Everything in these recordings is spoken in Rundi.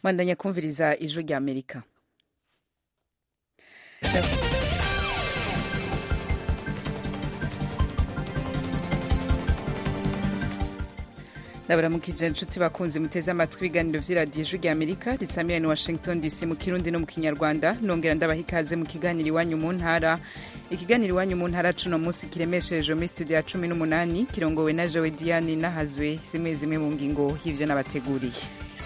mwandanya kumviriza ijwi rya amerika ndabaramukije inshuti bakunze muteze amatwi ibiganiro vy'iradiyo ijwi rya amerika risamira ni washington dc mu kirundi no mu kinyarwanda nongera ndabaha ikaze mu kiganiro iwanyu mu ntara ikiganiro iwanyu mu ntara cuno munsi kiremesherejwe muri studio ya cumi n'umunani kirongowe na jewe diane nahazwe zimwe zimwe mu ngingo y'ivyo nabateguriye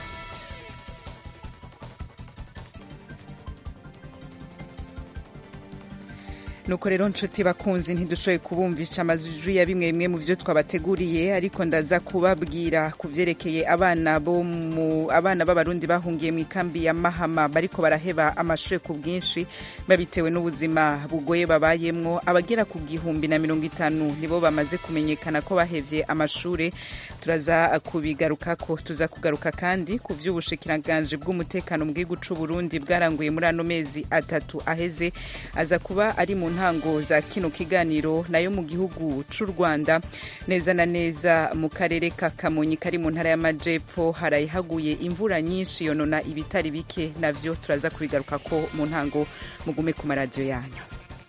nuko rero nshuti bakunzi ntidushoboye kubumvisha amajwi ya bimwe bimwe mu vyo twabateguriye ariko ndaza kubabwira ku vyerekeye abana bo mu abana b'abarundi bahungiye mu ikambi ya mahama bariko baraheba amashure ku bwinshi babitewe n'ubuzima bugoye babayemwo abagera ku gihumbi na mirongo itanu nibo bamaze kumenyekana ko bahevye amashure turaza kubigarukako tuza kugaruka kandi ku vy'ubushikiranganji bw'umutekano mu gihugu c'uburundi bwaranguye muri ano mezi atatu aheze aza kuba ari mu ntango za kino kiganiro nayo mu gihugu c'u rwanda neza na neza mu karere ka kamonyi kari mu ntara y'amajepfo harayihaguye imvura nyinshi yonona ibitari bike navyo turaza kubigarukako mu ntango mugume ku maradiyo yanyu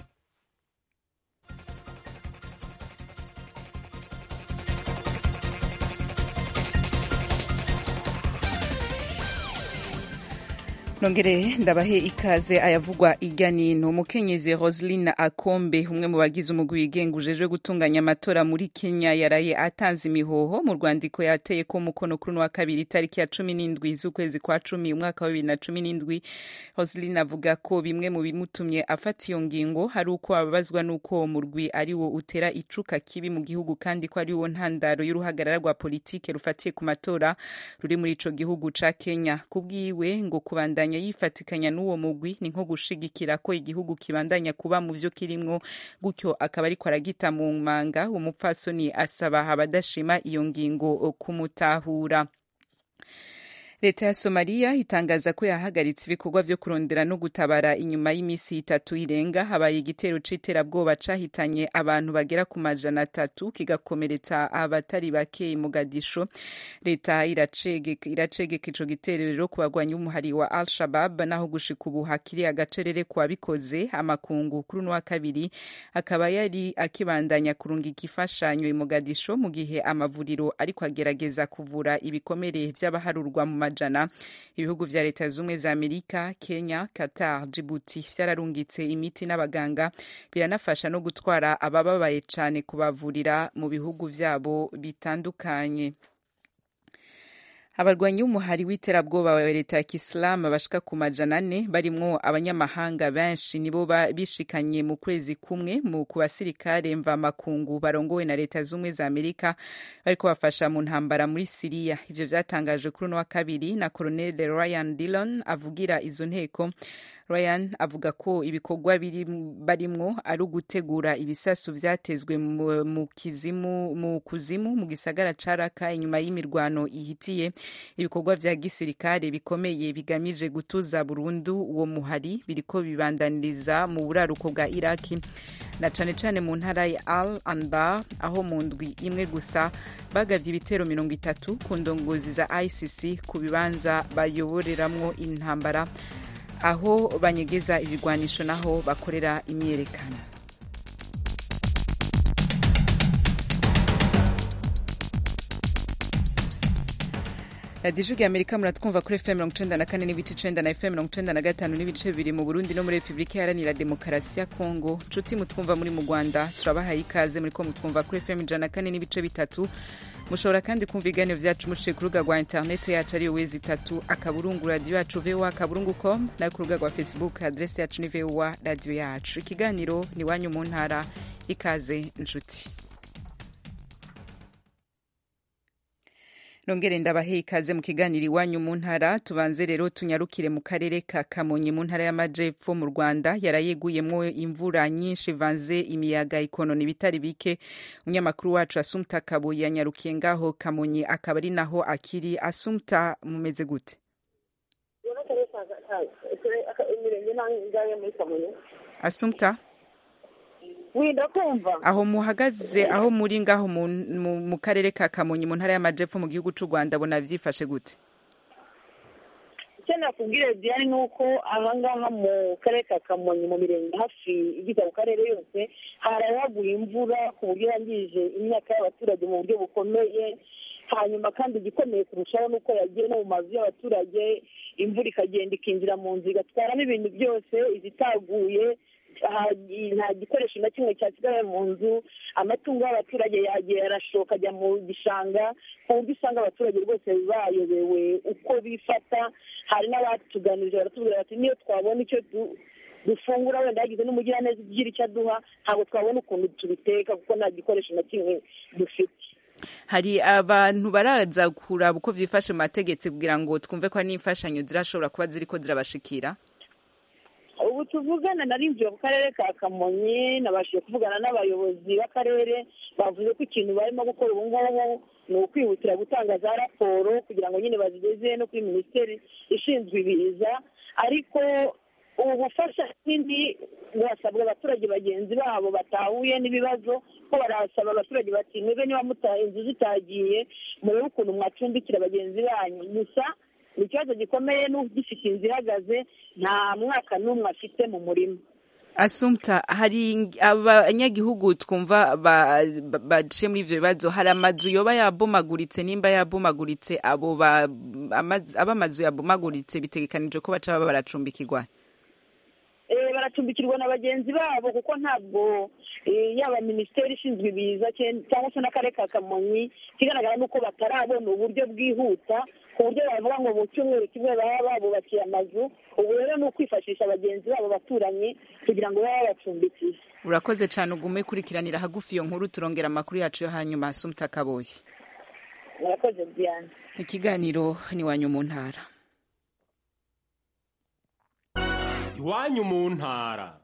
nongere ndabahe ikaze ayavugwa irya nino umukenyezi roseline akombe umwe mu bagize umugwi wigenga ujejwe gutunganya amatora muri kenya yaraye atanze imihoho mu rwandiko yateye ko umukono kuri wa kabiri itariki ya cumi n'indwi z'ukwezi kwa cumi umwaka wa bibiri na cumi n'indwi roseline avuga ko bimwe mu bimutumye afata iyo ngingo hari uko ababazwa n'uko uwo murwi ari wo utera icuka kibi mu gihugu kandi ko ari wo ntandaro y'uruhagarara rwa politike rufatiye ku matora ruri muri ico gihugu ca kenya kubwiwe ngo kubandanya yifatikanya n'uwo mugwi ni nko gushigikira ko igihugu kibandanya kuba mu vyo kirimwo gutyo akaba ariko aragita mu manga umupfasoni asaba abadashima iyo ngingo kumutahura leta ya somaliya itangaza ko yahagaritse ibikorwa vyo kurondera no gutabara inyuma y'imisi itatu irenga habaye igitero c'iterabwoba cahitanye abantu bagera ku majana atatu kigakomeretsa abatari bake mugadisho leta iracegeka ico gitero rero ku bagwanyi b'umuhari wa al shabab naho gushika ubu hakiri agacerere ku babikoze amakungu kuri uno wa kabiri akaba yari akibandanya kurungika imfashanyo i mugadisho mu gihe amavuriro ariko agerageza kuvura ibikomere vy'abaharurwa mu majana ibihugu vya leta zumwe za amerika kenya qatar djibouti vyararungitse imiti n'abaganga biranafasha no gutwara abababaye cane kubavurira mu bihugu vyabo bitandukanye abarwanyi b'umuhari w'iterabwoba wa leta ya kisilamu bashika ku majana ane barimwo abanyamahanga benshi nibo bishikanye mu kwezi kumwe mu ku basirikare mvamakungu barongowe na leta z'ubumwe za amerika bariko bafasha mu ntambara muri siriya ivyo vyatangajwe kuri uno wa kabiri na colonel ryan dillon avugira izo nteko ryan avuga ko ibikorwa barimwo ari ugutegura ibisasu vyatezwe mu kizimu mu kuzimu mu gisagara ca raka inyuma y'imirwano ihitiye ibikorwa vya gisirikare bikomeye bigamije gutuza burundu uwo muhari biriko bibandaniriza mu buraruko bwa iraki na cane cane mu ntara ya al anbar aho mu ndwi imwe gusa bagavye ibitero mirongo itatu ku ndongozi za icc ku bibanza bayoboreramwo intambara aho banyegeza ibigwanisho naho bakorera imyerekano radiyo ijwi amerika muratwumva kuri fm mirongo icenda na kane n'ibice icenda na fm mirongo icenda na gatanu n'ibice bibiri mu burundi no muri repubulika iharanira demokarasi ya kongo nshuti mutwumva muri mu rwanda turabahaye ikaze muriko mutwumva kuri fm ijana na kane n'ibice bitatu mushobora kandi kumva ibiganiro vyacu muciye ku rubuga rwa interineti yacu ariyo wezi itatu akaburungu radiyo yacu voa akaburungu com nayo ku rubuga rwa facebook adresi yacu ni voa radiyo yacu ikiganiro ni wanyu mu ntara ikaze nshuti nongere ndabahe ikaze mu kiganiro iwanyu mu ntara tubanze rero tunyarukire mu karere ka kamonyi mu ntara y'amajepfo mu rwanda yarayeguyemwo imvura nyinshi ivanze imiyaga ikonona ibitari bike umunyamakuru wacu asumta kabuye yanyarukiye ngaho kamonyi akaba ari naho akiri asumta mumeze gute asumta ndakumva aho muhagaze aho muri ngaho mu karere ka kamonyi mu ntara y'amajepfo mu gihugu c'u rwanda bona vyifashe gute icyo nakubwira diane ni uko ahangaha mu karere ka kamonyi mu mirenge hafi igize ako karere yose harahaguye imvura ku buryo yangije imyaka y'abaturage mu buryo bukomeye hanyuma kandi igikomeye kurushaho ni uko yagiye no mu mazu y'abaturage imvura ikagenda ikinjira mu nzu igatwara n'ibintu byose izitaguye nta gikoresho na kimwe cyasigaye mu nzu amatungo y'abaturage yagiye arashoka ajya mu gishanga ku buryo usanga abaturage rwose bayobewe uko bifata hari n'abatuganirije baratubwira bati niyo twabona icyo dufungura wenda yagize n'umugiraneza ugira icyo aduha ntabwo twabona ukuntu tubiteka kuko nta gikoresho na kimwe dufite hari abantu baraza kuraba uko byifashe mu mategeko kugira ngo twumve ko hari n'imfashanyo zirashobora kuba ziri ko zirabashikira ubu tuvugana narinjiye ku karere ka kamonyi nabashije kuvugana n'abayobozi b'akarere bavuze ko ikintu barimo gukora ubu ngubu ni ukwihutira gutanga za raporo kugira ngo nyine bazigeze no kuri minisiteri ishinzwe ibiza ariko ubu bufasha nini burasabwa abaturage bagenzi babo batahuye n'ibibazo ko barasaba abaturage bati mwebwe niba mutaye inzu zitagiye murebe ukuntu mwacumbikira bagenzi banyu gusa ni ikibazo gikomeye n'ugifite inzu ihagaze nta mwaka n'umwe afite mu murima asumta hari abanyagihugu twumva baciye muri ibyo bibazo hari amazu yoba yabomaguritse nimba yabomaguritse abo amazu yabomaguritse bitegekanije ko baca baba baracumbikirwa baracumbikirwa na bagenzi babo kuko ntabwo yaba minisiteri ishinzwe ibiza cyangwa se n'akarere ka kamonyi ikigaragara ni uko batarabona uburyo bwihuta ku buryo bavuga ngo mu cyumweru kimwe baba babubakiye amazu ubu rero ni ukwifashisha bagenzi babo baturanyi kugira ngo babe babacumbikiye urakoze cyane ugume ukurikiranira hagufi iyo nkuru turongera amakuru yacu yo hanyuma asumta kaboye murakoze diane ikiganiro ni iwanyu mu ntara iwanyu mu ntara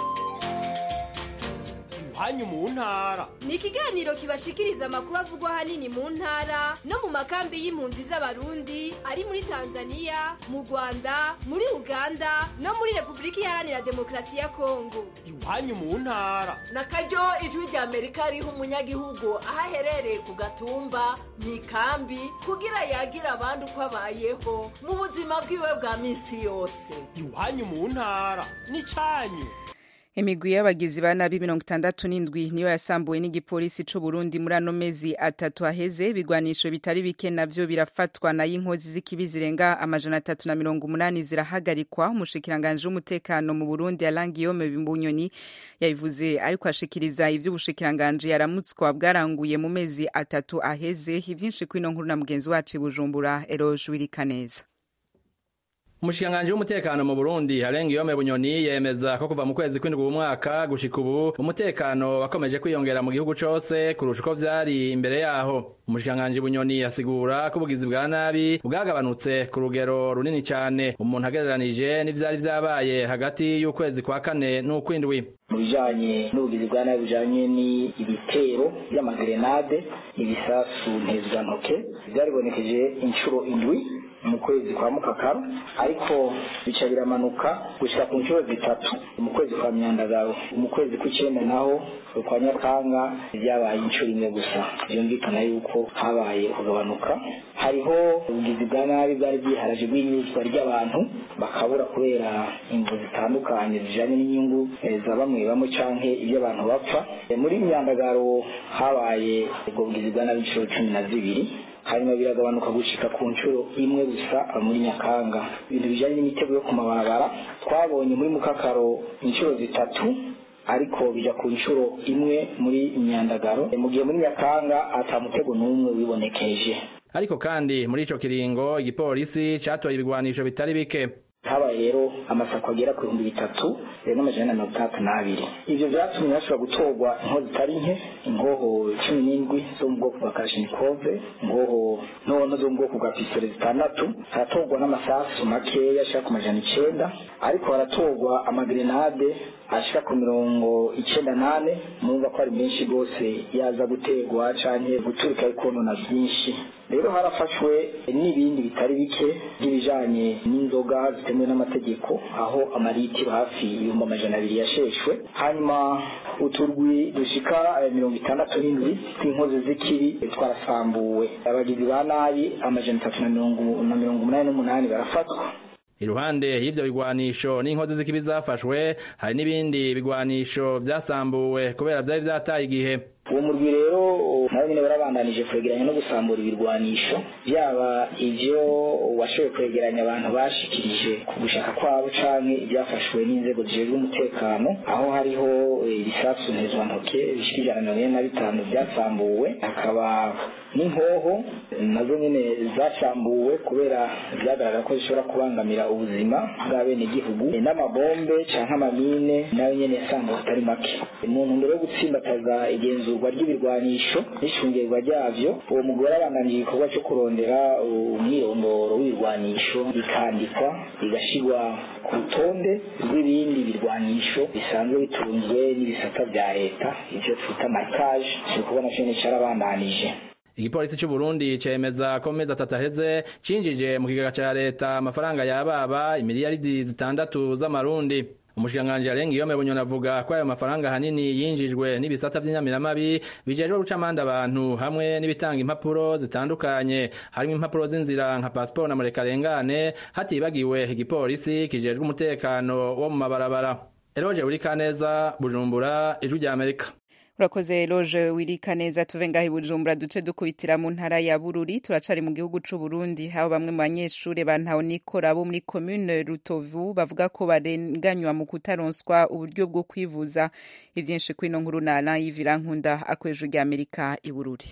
iwanyu mu ntara ni ikiganiro kibashikiriza amakuru avugwa ahanini mu ntara no mu makambi y'impunzi z'abarundi ari muri tanzania mu rwanda muri uganda no muri repubulika iharanira demokarasi ya kongo iwanyu mu ntara na karyo ijwi rya amerika riha umunyagihugu aho aherereye ku gatumba mu ikambi kugira yagira abandi uko abayeho mu buzima bwiwe bwa minsi yose iwanyu mu ntara ni cyanyu imigwi y'abagizi ba nabi mirongo itandatu n'indwi niyo yasambuwe n'igipolisi c'u Burundi muri ano mezi atatu aheze ibigwanisho bitari bike navyo birafatwa na y'inkozi z'ikibi zirenga amajana atatu na mirongo umunani zirahagarikwa umushikiranganji w'umutekano mu Burundi Alain Guillaume Bimbuyoni yabivuze ariko ashikiriza ivy'ubushikiranganji yaramutswa bwaranguye mu mezi atatu aheze ivyinshi kwino nkuru na mugenzi wacu i Bujumbura Eroge Wirikaneza umushikiranganji w'umutekano mu Burundi Harenga Yome Bunyoni yemeza ko kuva mu kwezi kw'indwi umwaka gushika ubu umutekano wakomeje kwiyongera mu gihugu cose kurusha uko vyari imbere yaho umushikiranganji Bunyoni asigura ko ubugizi bwa nabi bwagabanutse ku rugero runini cane umuntu agereranije n'ivyari vyabaye hagati y'ukwezi kwa kane n'ukwindwi mu bijanye n'ubugizi bwa nabi bujanye n'ibitero vy'amagrenade ibisasu ntezwantoke vyaribonekeje inshuro indwi mu kwezi kwa mukakaro ariko bica biramanuka gushika ku nshuro zitatu mu kwezi kwa myandagaro mu kwezi kw'icenda naho kwa nyakanga vyabaye inshuro imwe gusa vyumvikana yuko habaye kugabanuka hariho ubugizi bwa nabi bwari bwiharaje bw'inyuzwa ry'abantu bakabura kubera imvu zitandukanye zijanye n'inyungu za bamwe bamwe canke ibyo abantu bapfa muri myandagaro habaye ubwo bugizi bwa nabi inshuro cumi na zibiri hanyuma biragabanuka gushika ku nshuro imwe gusa muri nyakanga ibintu bijanye n'imitego yo ku mabarabara twabonye muri mukakaro inshuro zitatu ariko bija ku nshuro imwe muri myandagaro mu gihe muri nyakanga ata mutego n'umwe wibonekeje ariko kandi muri ico kiringo igipolisi catoye ibigwanisho bitari bike habaye rero amasako agera ku bihumbi bitatu n'amajana na mirongo itandatu n'abiri ivyo vyatumye hashobora gutorwa inkoho zitari nke ingoho cumi n'indwi zo mu bwoko bwa kashinikove ingoho ntono zo mu bwoko bwa pisitole zitandatu haratorwa n'amasasu makeya ashika ku majana icenda ariko haratorwa amagrenade ashika ku mirongo icenda nane murumva ko ari menshi rwose yaza gutegwa canke guturika ikonona vyinshi rero harafashwe n'ibindi bitari bike by'ibijanye n'inzoga zitemewe n'amategeko aho amaritiro hafi ibihumbi amajana abiri yasheshwe hanyuma uturwi dushika mirongo itandatu n'indwi tw'inkozi z'ikibi twarasambuwe abagizi ba nabi amajana atatu na mirongo umunani n'umunani barafatwa iruhande y'ivyo bigwanisho n'inkozi z'ikibi zafashwe hari n'ibindi bigwanisho vyasambuwe kubera vyari vyataye igihe uwo murwi rero nabo nyine barabandanije kwegeranya no gusambura ibirwanisho byaba ivyo washoboye kwegeranya abantu bashikirije ku gushaka kwabo canke ibyafashwe n'inzego zijejwe umutekano aho hariho ibisasu ntezwantoke bishika ijana na mirongo ine na bitanu byasambuwe hakaba n'inkoho nazo nyine zasambuwe kubera byagaragara ko zishobora kubangamira ubuzima bw'abenegihugu n'amabombe canke amamine nayo nyene yasambuwe atari make mu ntumbero yo gutsimbataza igenzurwa ry'ibirwanisho n'icungirwa ryavyo uwo mugore abandanije igikorwa cyo kurondera umwirondoro w'ibirwanisho bikandikwa bigashirwa ku rutonde rw'ibindi birwanisho bisanzwe bitunzwe n'ibisata vya leta ivyo twita markage igikorwa naco nyene carabandanije igipolisi c'u Burundi cemeza ko mezi atatu aheze cinjije mu kigega ca leta amafaranga yababa imiliyaridi zitandatu z'amarundi umushikiranganji arenga iyo mebonyo navuga ko ayo mafaranga hanini yinjijwe n'ibisata vy'inyamiramabi bijejwe guca amande abantu hamwe n'ibitanga impapuro zitandukanye harimo impapuro z'inzira nka pasiporo na murekarengane hatibagiwe igipolisi kijejwe umutekano wo mu mabarabara eroje urikaneza bujumbura ijwi rya amerika urakoze loje wirika neza tuve ngaho ibujumbura duce dukubitira mu ntara ya bururi turacari mu gihugu c'u Burundi aho bamwe mu banyeshure bantaho nikora bo muri commune Rutovu bavuga ko barenganywa mu kutaronswa uburyo bwo kwivuza ivyinshi kwino nkuru na Alain Yivirankunda akweje rya Amerika i Bururi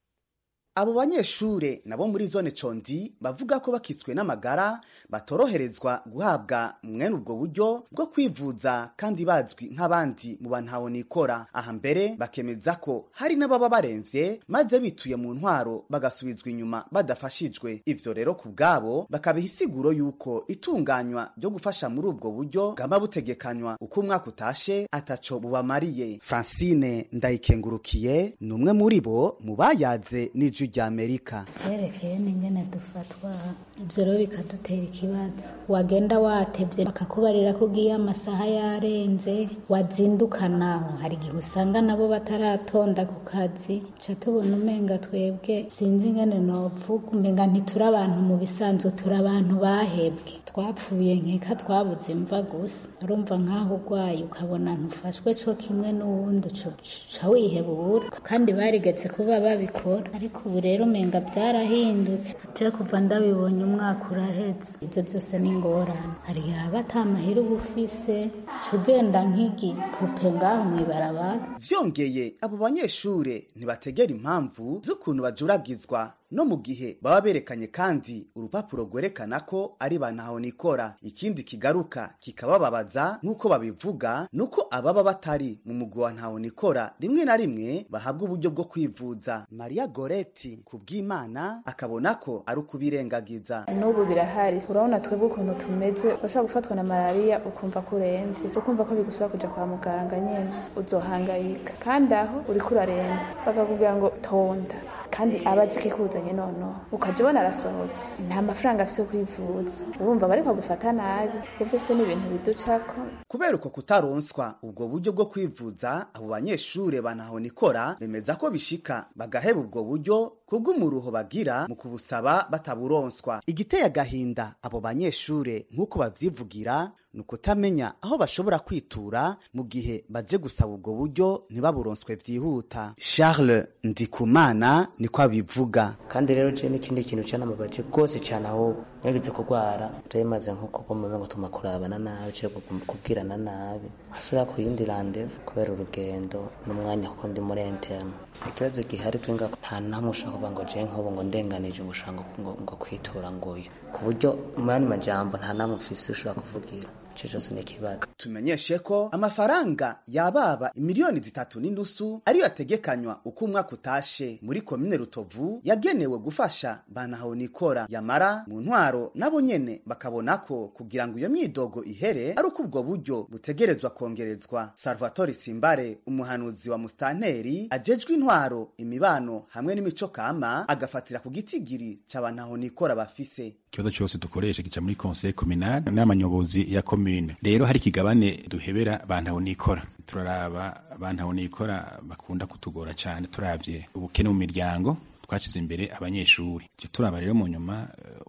abo banyeshure nabo muri zone condi bavuga ko bakitswe n'amagara batoroherezwa guhabwa mwene ubwo buryo bwo kwivuza kandi bazwi nk'abandi mu bantaho nikora aha mbere bakemeza ko hari n'ababa baremvye maze bituye mu ntwaro bagasubizwa inyuma badafashijwe ivyo rero ku bwabo bakabiha isiguro yuko itunganywa ryo gufasha muri ubwo buryo bwama butegekanywa uko umwaka utashe ataco bubamariye francine ndayikengurukiye ni umwe muri bo mu bayaze n'ijwi rya amerika vyerekeye n'ingene dufatwa ivyo rero bikadutera ikibazo wagenda watevye bakakubarira ko ugiye amasaha yarenze wazinduka naho hari igihe usanga nabo bataratonda ku kazi ca tubona umenga twebwe sinzi ingene novuga umenga ntituri abantu mu bisanzwe turi abantu bahebwe twapfuye nkeka twabuze imva gusa urumva nk'aho urwaye ukabona ntufashwe co kimwe n'uwundi uca wihebura kandi barigetse kuba babikora ariko ubu rero umenga byarahindutse je kuva ndabibonye umwaka uraheze ibyo byose ni ingorane hari yaba ata mahera uba ufise uca ugenda nk'igipupe ngaho mw'ibarabara vyongeye abo banyeshure ntibategera impamvu z'ukuntu bajuragizwa no mu gihe baba berekanye kandi urupapuro rwerekana ko ari bantaho nikora ikindi kigaruka kikabababaza nk'uko babivuga nuko ababa batari mu mugwi wa ntaho nikora rimwe na rimwe bahabwa uburyo bwo kwivuza maria goreti ku bw'imana akabona ko ari ukubirengagiza n'ubu birahari urabona twebwe ukuntu tumeze urashobora gufatwa na malariya ukumva ko urembye ukumva ko bigusaba kuja kwa muganga nyene uzohangayika kandi aho uriko uraremba bakakubwira ngo tonda kandi aba azi ikikuzanye noneho ukajya ubona arasohotse nta mafaranga afite yo kwivuza urumva bari gufata nabi ibyo byose ni ibintu biducako kubera uko kutaronswa ubwo buryo bwo kwivuza abo banyeshure bantaho nikora bemeza ko bishika bagaheba ubwo buryo kubw'umuruho bagira mu kubusaba bataburonswa igiteye agahinda abo banyeshure nk'uko bavyivugira ni ukutamenya aho bashobora kwitura mu gihe baje gusaba ubwo buryo ntibaburonswe vyihuta charles ndikumana niko abivuga kandi rero je n'ikindi kintu canamabaje rwose cane aho nageze kurwara vyamaze nko kugoma ngo tuma kurabana nabi canke kubwirana nabi hasubira ku yindi randevu kubera urugendo n'umwanya kuko ndi muri interne ikibazo gihari twinga nta namwe ushaka kuvuga ngo je nk'ubu ngo ndenganije ubushanga ngo kwitura nguyu ku buryo mu yandi majambo nta namwe ufise ushobora kuvugira ico cose ni ikibazo tumenyeshe ko amafaranga yababa imiliyoni zitatu n'inusu ariyo ategekanywa uko umwaka utashe muri komine rutovu yagenewe gufasha bantaho nikora yamara mu ntwaro nabo nyene bakabona ko kugira ngo iyo myidogo ihere ari uko ubwo buryo butegerezwa kongerezwa salvatore simbare umuhanuzi wa mustanteri ajejwe intwaro imibano hamwe n'imico kama agafatira ku gitigiri c'abantaho nikora bafise ikibazo cyose dukoresha gica muri conseil communal n'amanyobozi ya commune rero hari ikigabane duhebera bantaho nikora turaraba bantaho nikora bakunda kutugora cyane turavye ubukene mu miryango twashize imbere abanyeshuri ivyo turaba rero mu nyuma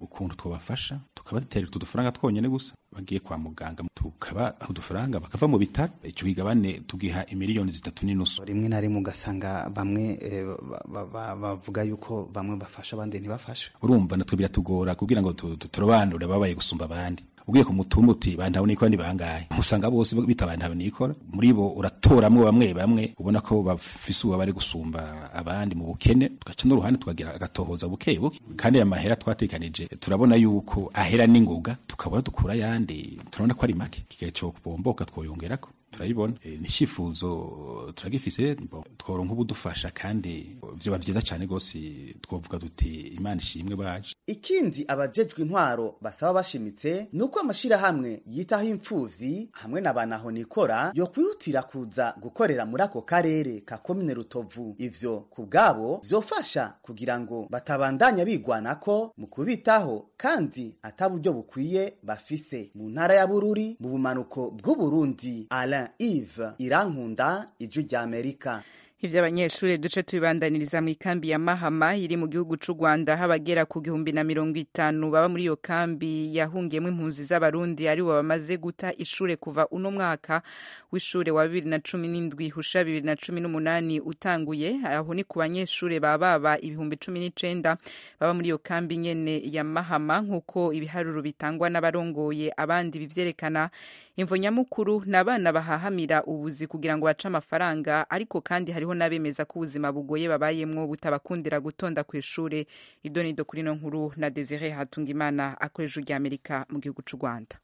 ukuntu twabafasha tukabatera utu dufaranga twonyene gusa bagiye kwa muganga tukaba udufaranga bakava mu bitaro icyo kigabane tugiha imiliyoni zitatu n'inusu rimwe na rimwe ugasanga bamwe eh, ba- ba- ba- bavuga yuko bamwe bafasha abandi ntibafashe urumva natwe biratugora kugira ngo tu- tu- turobanure ababaye gusumba abandi ugiye ku mutumba uti bantawe nikora ni bangahe usanga bose bita bantawe nikora muri bo uratoramwo bamwe bamwe ubona ko bafise uwo bari gusumba abandi mu bukene tugaca n'uruhande tukagira agatohoza buke buke kandi aya mahera twatekanije turabona yuko ahera n'ingoga tukabona dukura ayandi turabona ko ari make kigahe co kubomboka twoyongerako turayibona e, ni icyifuzo turagifise bon, tworonka ubudufasha kandi vyoba vyiza cane gose twovuga duti imana ishimwe baje ikindi abajejwe intwaro basaba bashimitse ni uko amashirahamwe yitaho imfuvyi hamwe na banahonikora yo kwihutira kuza gukorera muri ako karere ka komine rutovu ivyo ku bwabo vyofasha kugira ngo batabandanya bigwanako mu kubitaho kandi ata buryo bukwiye bafise mu ntara ya bururi mu bumanuko bw'uburundi alain ive irankunda ijwi rya amerika ivyo abanyeshuri duce tubibandaniriza mu ikambi ya mahama iri mu gihugu c'u rwanda aho abagera ku gihumbi na mirongo itanu baba muri iyo kambi yahungiyemo impunzi z'abarundi aribo bamaze guta ishure kuva uno mwaka w'ishure wa bibiri na cumi n'indwi husha bibiri na cumi n'umunani utanguye aho ni ku banyeshure baba baba ibihumbi cumi n'icenda baba muri iyo kambi nyene ya mahama nk'uko ibiharuro bitangwa n'abarongoye abandi bivyerekana imvo nyamukuru ni abana bahahamira ubuzi kugira ngo bace amafaranga ariko kandi hariho n'abemeza ko ubuzima bugoye babayemwo butabakundira gutonda ku ishure idonido kuri no nkuru na desire hatungimana akoresha rya amerika mu gihugu c'u rwanda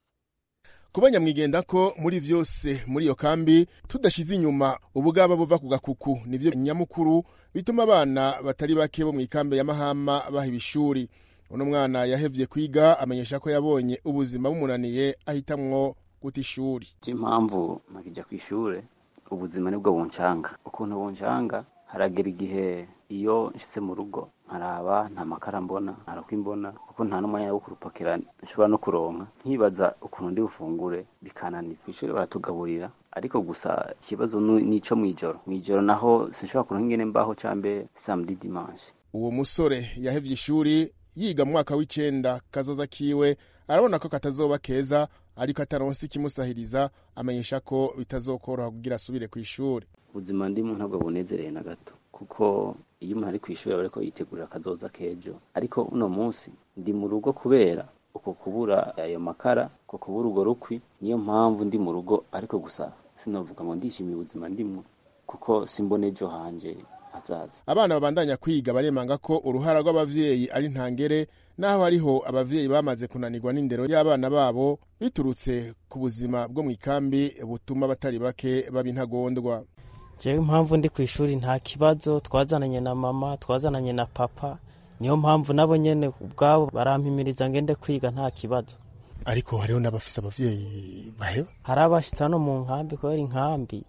kuba nyamwigenda ko muri vyose muri iyo kambi tudashize inyuma ubugaba buva ku gakuku nivyo nyamukuru bituma abana batari bake bo mu ikambi ya mahama baha ibishuri uno mwana yahevye kwiga amenyesha ko yabonye ubuzima bumunaniye ahitamwo guta ishuri impamvu nkakijya ku ishure ubuzima nibwo buncanga ukuntu buncanga haragera igihe iyo nshitse mu rugo nkaraba nta makara mbona ntarakwa imbona kuko nta n'umwanya wo kurupakira nshobora no kuronka nkibaza ukuntu ndi bufungure bikananiza kw'ishure baratugaburira ariko gusa ikibazo nu- nico mw'ijoro mw'ijoro naho sinshobora kuronka ingene mbaho cambe samedi dimanche uwo musore yahevye ishuri yiga mu mwaka w'icenda kazoza kiwe arabona ko katazoba keza ariko ataronse ikimusahiriza amenyesha ko bitazokoroha kugira asubire ku ishuri ubuzima ndimo ntabwo bunezereye na gato kuko iyo umuntu ari ku ishuri aba ariko yitegurira akazoza k'ejo ariko uno munsi ndi mu rugo kubera uko kubura ayo makara uko kubura urwo rukwi niyo mpamvu ndi mu rugo ariko gusa sinavuga ngo ndishimiye ubuzima ndimwo kuko simbona ejo hanje hazaza abana babandanya kwiga baremanga ko uruhara rw'abavyeyi ari ntangere naho hariho abavyeyi bamaze kunanirwa n'indero y'abana babo biturutse ku buzima bwo mu ikambi butuma batari bake baba intagondwa jewe impamvu ndi ku ishuri nta kibazo twazananye na mama twazananye na papa niyo mpamvu nabo nyene ubwabo barampimiriza ngende kwiga nta kibazo ariko hariho n'abafise abavyeyi baheba hari abashitse hano mu nkambi kubera inkambi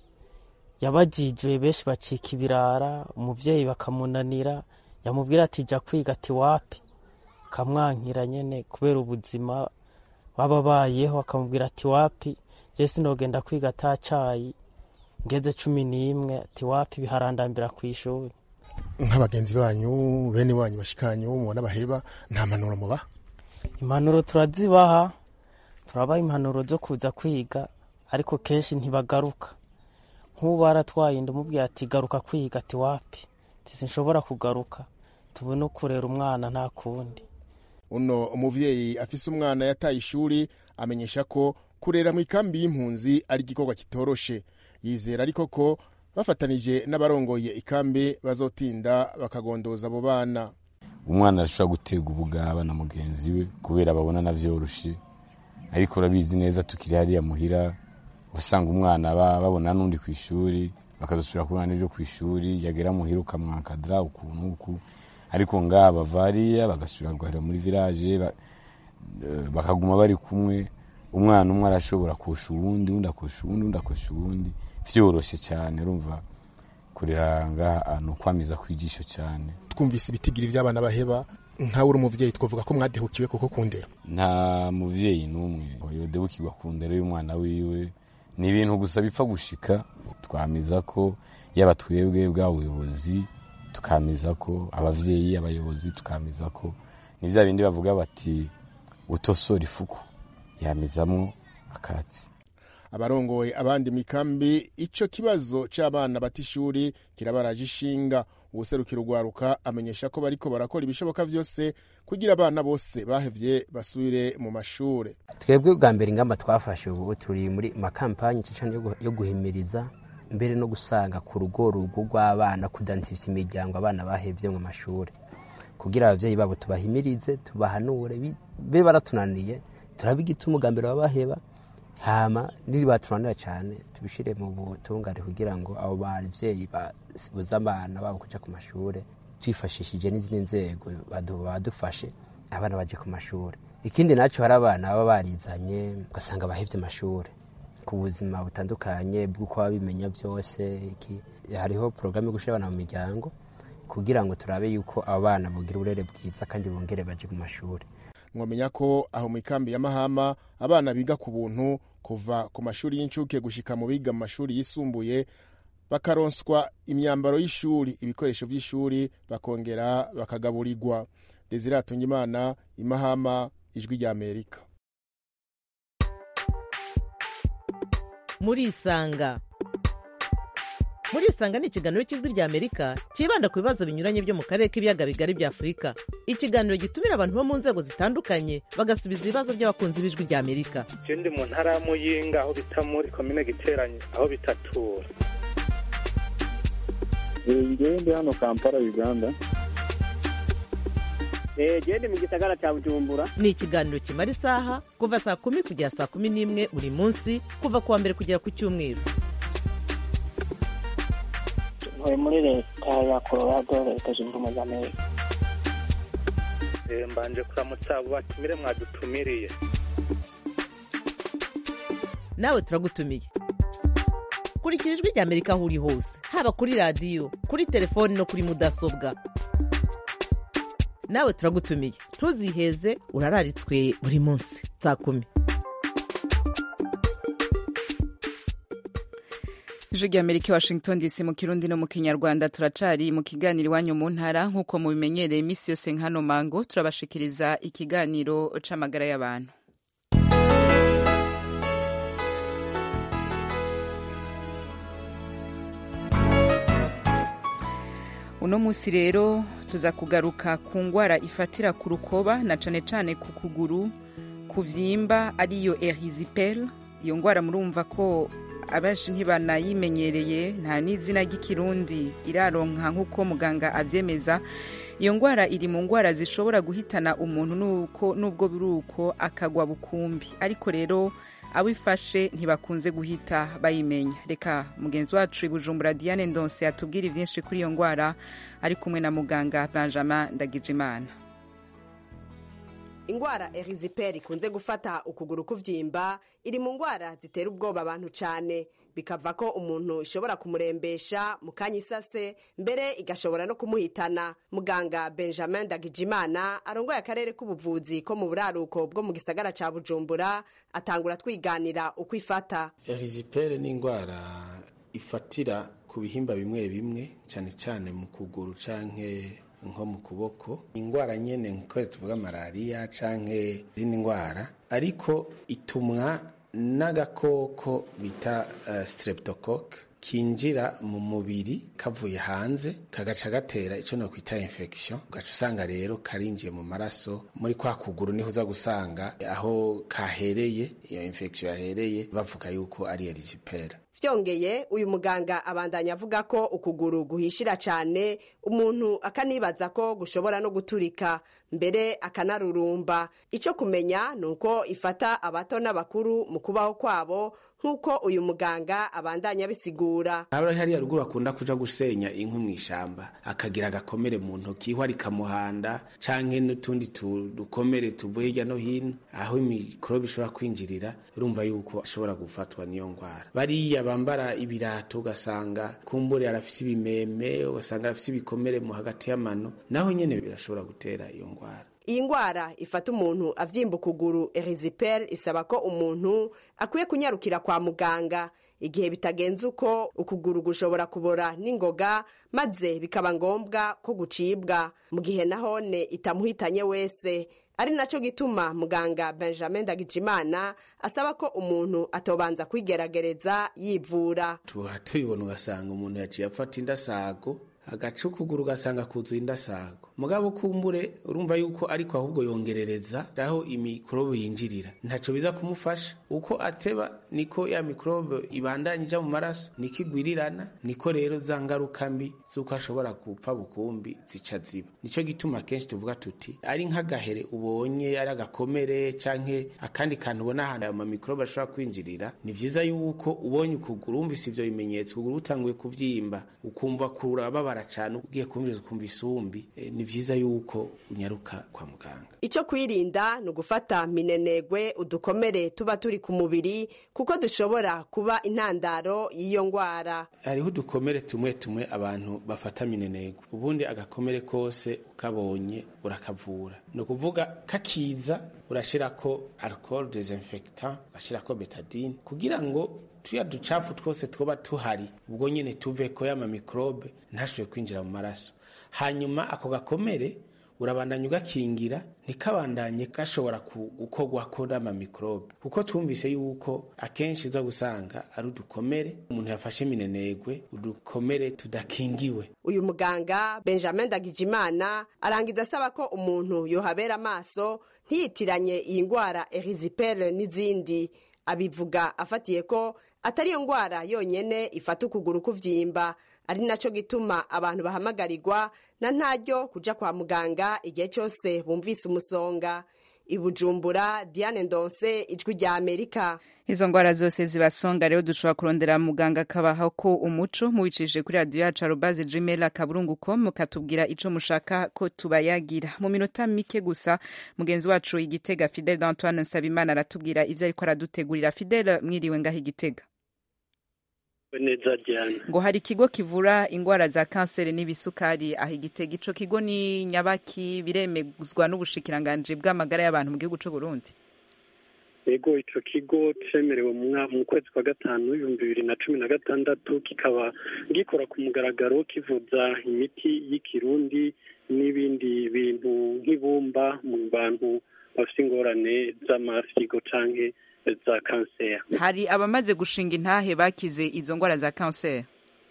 yabajijwe benshi bacika ibirara umuvyeyi bakamunanira yamubwira ati ja kwiga ati wapi akamwankira nyene kubera ubuzima baba bayeho akamubwira ati wapi je sinogenda kwiga ata cayi ngeze cumi n'imwe ati wapi biharandambira ku ishuri nk'abagenzi banyu bene wanyu bashikanyu mubona baheba nta mpanuro mubaha impanuro turazibaha turabaha impanuro zo kuza kwiga ariko kenshi ntibagaruka nk'ubu baratwaye inda umubwira ati garuka kwiga ati wapi ati sinshobora kugaruka tubone kurera umwana nta kundi uno umuvyeyi afise umwana yataye ishuri amenyesha ko kurera mu ikambi y'impunzi ari igikorwa kitoroshe yizera ariko ko bafatanije n'abarongoye ikambi bazotinda bakagondoza abo bana umwana arashobora gutega ubugaba na mugenzi we kubera babona navyoroshe ariko urabizi neza tukiri hariya muhira usanga umwana ba- babona n'undi ku ishuri bakazosubira kubona n'ejo ku ishuri yagera muhira ukamwankadira ukuntu uku ariko ngaha bava hariya bagasubira guharira muri village ba- eh, bakaguma bari kumwe umwana umwe arashobora kosha uwundi undi akosha uwundi undi akosha uwundi vyoroshe cyane urumva kurera ngaha ahantu kwamiza kwijisho cyane twumvise ibitigiri vy'abana baheba nkawe uri umuvyeyi twavuga ko mwadehukiwe kuko kundera nta muvyeyi n'umwe yodebukirwa ku ndero y'umwana wiwe ni ibintu gusa bipfa gushika twamiza ko yaba twebwe bwa buyobozi tukamiza ko abavyeyi abayobozi tukamiza ko ni vya bindi bavuga bati utosora ifuku yamizamwo akatsi abarongoye abandi mikambi ico kibazo c'abana bata ishuri kirabaraje ishinga uwuserukira urwaruka amenyesha ko bariko barakora ibishoboka vyose kugira abana bose bahevye basubire mu mashure twebwe bwa mbere ingamba twafashe ubu turi muri makampanye cyane yo guhimiriza mbere no gusanga ku rugo rugo rw'abana kudantifisa imiryango abana bahevye mu mashuri kugira abavyeyi babo tubahimirize tubahanure be baratunaniye turabe igituma ubwa babaheba hama niri batunanira cyane tubishire mu butungane kugira ngo abo bavyeyi babuze abana babo kuja ku mashure twifashishije n'izindi nzego badufashe abana baje ku mashure ikindi nacyo hari abana baba barizanye ugasanga bahevye amashure ku buzima butandukanye bw'uko baba bimenya byose iki hariho porogaramu yo gushyira abana mu miryango kugira ngo turabe yuko abo bana bugira uburere bwiza kandi bongere baje ku mashuri mwamenya ko aho mu ikambi ya mahama abana biga ku buntu kuva ku mashuri y'incuke gushika mu biga mu mashuri yisumbuye bakaronswa imyambaro y'ishuri ibikoresho by'ishuri bakongera bakagaburirwa desire atungimana imahama ijwi rya amerika murisanga murisanga ni ikiganiro cy'ijwi rya amerika cyibanda ku bibazo binyuranye byo mu karere k'ibiyaga bigari bya afurika ikiganiro gitumira abantu bo mu nzego zitandukanye bagasubiza ibibazo by'abakunzi b'ijwi rya amerika je ndi mu ntara ya muyinga aho bita muri komine giteranye aho bitatura ngewe ndi hano kampala uganda gende mu gisagara cya bujumbura ni ikiganiro kimara isaha kuva saa kumi kugera saa kumi n'imwe buri munsi kuva ku wa mbere kugera ku cyumweru ntuye muri leta ya colorado leta zunze ubumwe za amerika mbanje kuramutsa abo batumire mwadutumiriye nawe turagutumiye kurikira ijwi rya amerika aho uri hose haba kuri radiyo kuri telefoni no kuri mudasobwa nawe turagutumiye ntuziheze urararitswe buri munsi saa kumi ijwi rya amerika washington dc mu kirundi no mu kinyarwanda turacari mu kiganiro iwanyu mu ntara nk'uko mubimenyereye iminsi yose nk'hano mango turabashikiriza ikiganiro c'amagara y'abantu uno munsi rero tuza kugaruka ku ngwara ifatira ku rukoba na cane cane ku kuguru kuvyimba ariyo erisipel iyo ngwara murumva ko abenshi ntibanayimenyereye nta n'izina ry'ikirundi iraronka nk'uko muganga abyemeza iyo ngwara iri mu ngwara zishobora guhitana umuntu nuko nubwo biri uko akagwa bukumbi ariko rero abifashe ntibakunze guhita bayimenya reka mugenzi wacu ibujumbura diane ndonse yatubwira ibyinshi kuri iyo ngwara ari kumwe na muganga benjamin ndagijimana ingwara eriziperi ikunze gufata ukuguru kuvyimba iri mu ngwara zitera ubwoba abantu cyane bikava ko umuntu ishobora kumurembesha mu kanya isase mbere igashobora no kumuhitana muganga benjamin ndagijimana arongoye akarere k'ubuvuzi ko mu buraruko bwo mu gisagara ca bujumbura atangura twiganira uko ifata eriziperi ni ingwara ifatira ku bihimba bimwe bimwe cyane cyane mu kuguru canke nko mu kuboko ingwara nyene nko tuvuga malariya canke izindi ngwara ariko itumwa n'agakoko bita uh, streptocoque kinjira mu mubiri kavuye hanze kagaca gatera ico no kwita infection ugaca usanga rero karinjiye mu maraso muri kwa kuguru niho uza gusanga aho kahereye iyo infection yahereye bavuga yuko ari erisipera vyongeye uyu muganga abandanya avuga ko ukuguru guhishira cyane umuntu akanibaza ko gushobora no guturika mbere akanarurumba icyo kumenya ni uko ifata abato n'abakuru mu kubaho kwabo nk'uko uyu muganga abandanya abisigura haba hariya ruguru akunda kuja gusenya inkwi mu ishamba akagira agakomere mu ntoki ihwa rikamuhanda canke n'utundi dukomere tuvuye hirya no hino aho imikorobe ishobora kwinjirira urumva yuko ashobora gufatwa n'iyo ngwara bariya bambara ibirato ugasanga kumbure arafise ibimeme ugasanga arafise ibikomere mu hagati y'amano naho nyene birashobora gutera iyo ngwara iyi ngwara ifata umuntu avyimba ukuguru eriziperi isaba ko umuntu akwiye kunyarukira kwa muganga igihe bitagenze uko ukuguru gushobora kubora n'ingoga maze bikaba ngombwa ko gucibwa mu gihe nahone itamuhitanye wese ari nacyo gituma muganga benjamin ndagijimana asaba ko umuntu atobanza kwigerageza yivura tuba tubibona ugasanga umuntu yaciye afata indasago agaca ukuguru ugasanga kuzuye indasago mugabo kumbure urumva yuko ariko ahubwo yongerereza aho imikorobe yinjirira ntaco biza kumufasha uko ateba niko ya mikorobe ibandanya ija mu maraso niko igwirirana niko rero za ngaruka mbi z'uko ashobora gupfa bukumbi zica ziba nico gituma kenshi tuvuga tuti ari nk'agahere ubonye ari agakomere canke akandi kantu ubona ahantu ayo mamikorobe ashobora kwinjirira ni vyiza yuko ubonye ukuguru wumvise ivyo bimenyetso ukuguru utanguye kuvyimba ukumva kurababara cane ugiye kumviriza ukumva isumbi e, ni vyiza yuko unyaruka kwa muganga icyo kwirinda ni ugufata minenegwe udukomere tuba turi ku mubiri kuko dushobora kuba intandaro y'iyo ndwara hariho udukomere tumwe tumwe abantu bafata minenegwe ubundi agakomere kose ukabonye urakavura ni ukuvuga kakiza urashirako alcohol desinfectant urashirako betadine kugira ngo tuya ducafu twose twoba tuhari ubwo nyene tuveko y'ama mikrobe ntashobore kwinjira mu maraso hanyuma ako gakomere urabandanya ugakingira ntikabandanye gashobora gukorwako n'amamikorobe kuko twumvise yuko akenshi uza gusanga ari udukomere umuntu yafashe minenegwe udukomere tudakingiwe uyu muganga benjamin ndagijimana arangiza asaba ko umuntu yohabera amaso ntiyitiranye iyi ndwara erizipere n'izindi abivuga afatiye ko atari iyo ndwara yonyene ifata ukuguru kuvyimba ari naco gituma abantu bahamagarirwa na ntaryo kuja kwa muganga igihe cyose bumvise umusonga ibujumbura diane ndonse ijwi rya amerika izo ndwara zose zibasonga rero dushobora kurondera muganga akabaha ko umuco mubicishije kuri radiyo yacu arobaze gmail akaburungu com mukatubwira ico mushaka ko tubayagira mu minota mike gusa mugenzi wacu igitega fidel d'antoine nsabimana aratubwira ivyo ariko aradutegurira fidel mwiriwe ngaho igitega neza cyane ngo hari ikigo kivura indwara za kanseri n'ibisukari aho igitega ico kigo ni nyabaki biremezwa n'ubushikiranganje bw'amagara y'abantu mu gihugu c'u Burundi yego ico kigo cemerewe mu kwezi kwa gatanu ibihumbi bibiri na cumi na gatandatu kikaba gikora ku mugaragaro kivuza imiti y'ikirundi n'ibindi bintu nk'ibumba mu bantu bafite ingorane z'amafyigo canke za kanseri hari abamaze gushinga intahe bakize izo ndwara za kanseri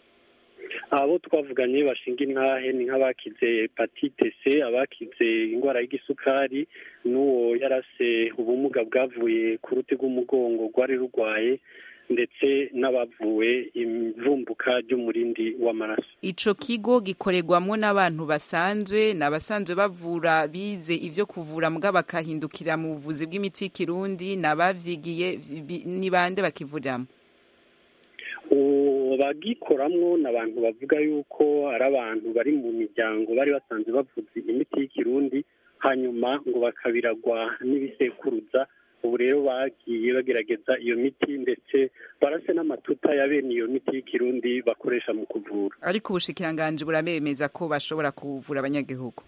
abo twavuganye bashinga intahe ni nk'abakize hepatite c abakize indwara y'igisukari n'uwo yarase ubumuga bwavuye ku ruti rw'umugongo rwari rurwaye ndetse n'abavuwe imvumbuka ry'umurindi w'amaraso ico kigo gikorerwamwo n'abantu basanzwe ni abasanzwe bavura bize ivyo kuvura mbwa bakahindukira mu buvuzi bw'imiti y'ikirundi ni abavyigiye ni bande bakivuriramo bagikoramwo ni abantu bavuga yuko ari abantu bari mu miryango bari basanzwe bavuza imiti y'ikirundi hanyuma ngo bakabiragwa n'ibisekuruza ubu rero bagiye bagerageza iyo miti ndetse barase n'amatuta ya bene iyo miti y'ikirundi bakoresha mu kuvura ariko ubushikiranganje burabemeza ko bashobora kuvura abanyagihugu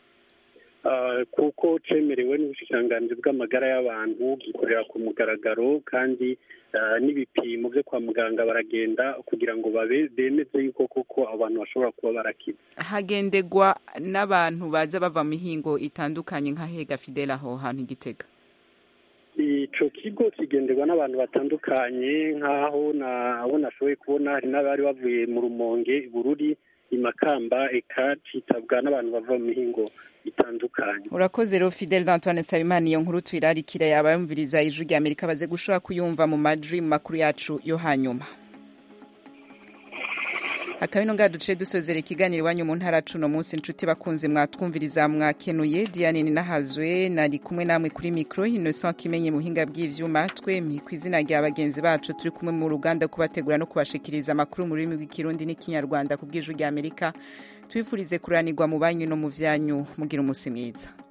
kuko cemerewe n'ubushikiranganji bw'amagara y'abantu gikorera ku mugaragaro kandi n'ibipimo byo kwa muganga baragenda kugira ngo bemeze yuko koko abantu bashobora kuba barakiza hagendegwa n'abantu baza bava mu mihingo itandukanye nka hega fidela aho hantu igitega ico kigo kigenderwa n'abantu batandukanye nk'aho nabo nashoboye kubona hari n'abari bavuye mu rumonge bururi imakamba eka citabwa n'abantu bava mu mihingo itandukanye urakoze rero fidel d'antoine nsabimana iyo nkuru tuyirarikira yaba yumviriza ijwi rya amerika baze gushobora kuyumva mu majwi mu makuru yacu yo hanyuma akabino ngaha duce dusozera ikiganiro iwanyu mu ntara cuno munsi inshuti bakunze mwatwumviriza mwakenuye diane ninahazwe nari kumwe namwe kuri mikoro innocent kimenye muhinga bw'ivyuma twemye ku izina rya bagenzi bacu turi kumwe mu ruganda kubategura no kubashikiriza amakuru mu rurimi rw'ikirundi n'ikinyarwanda ku bw'ijwi rya amerika twifurize kuranirwa mu banyu no mu vyanyu mugira umunsi mwiza